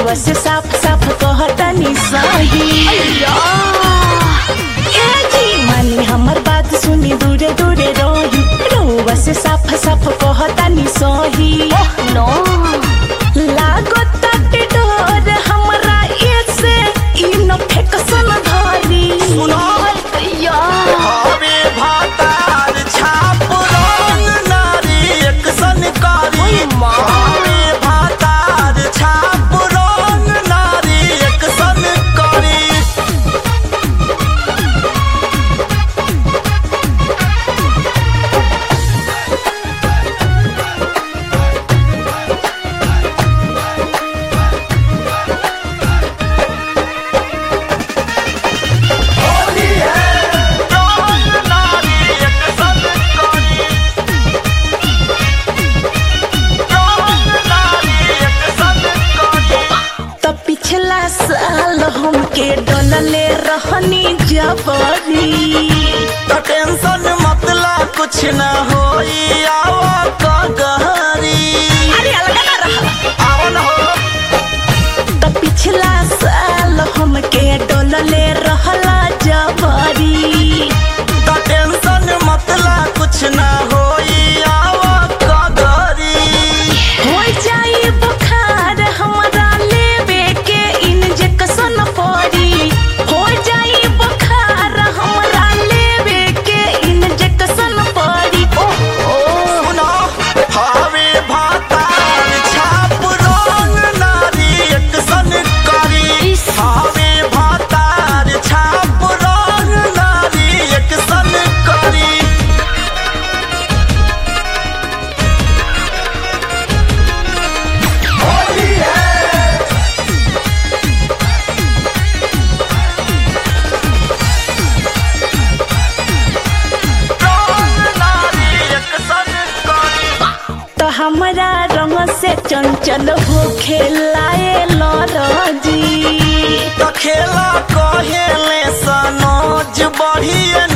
रउआ से साफ साफ कहतनी सही ए जी मानी हमर बात सुनी दूरे दूरे रही रउआ से साफ साफ कहतनी सही नो लागो ताटे डोर हमरा ऐसे ई न फेकसन धरी सुनो कैया हवे भातार छाप रंग नारी एक सनकारी हवे भातार छाप रंग नारी एक सनकारी रंग नारी एक सनकारी रंग नारी एक सनकारी त पिछला साल हमके डोलले रहनी जबरी तो टेंशन मतला कुछ न होई आवा कगहरी अरे अलग ना रहा आवन हो त पिछला साल हमके डोलले रहला जबरी तो टेंशन मतला कुछ न होई आवा कगहरी हो जाई बुखार हमरा लेवे के इंजेक्शन पड़ी हो जाई बुखार हमरा लेवे के इंजेक्शन पड़ी ओ सुनो हवे भातार छाप रंग नारी एक सनकारी हवे भातार छाप रंग नारी एक सनकारी रंग नारी एक सनकारी त हमरा रंग से चंचल हो खेलाए लरजी तो खेला कहेले सनोज बढ़िए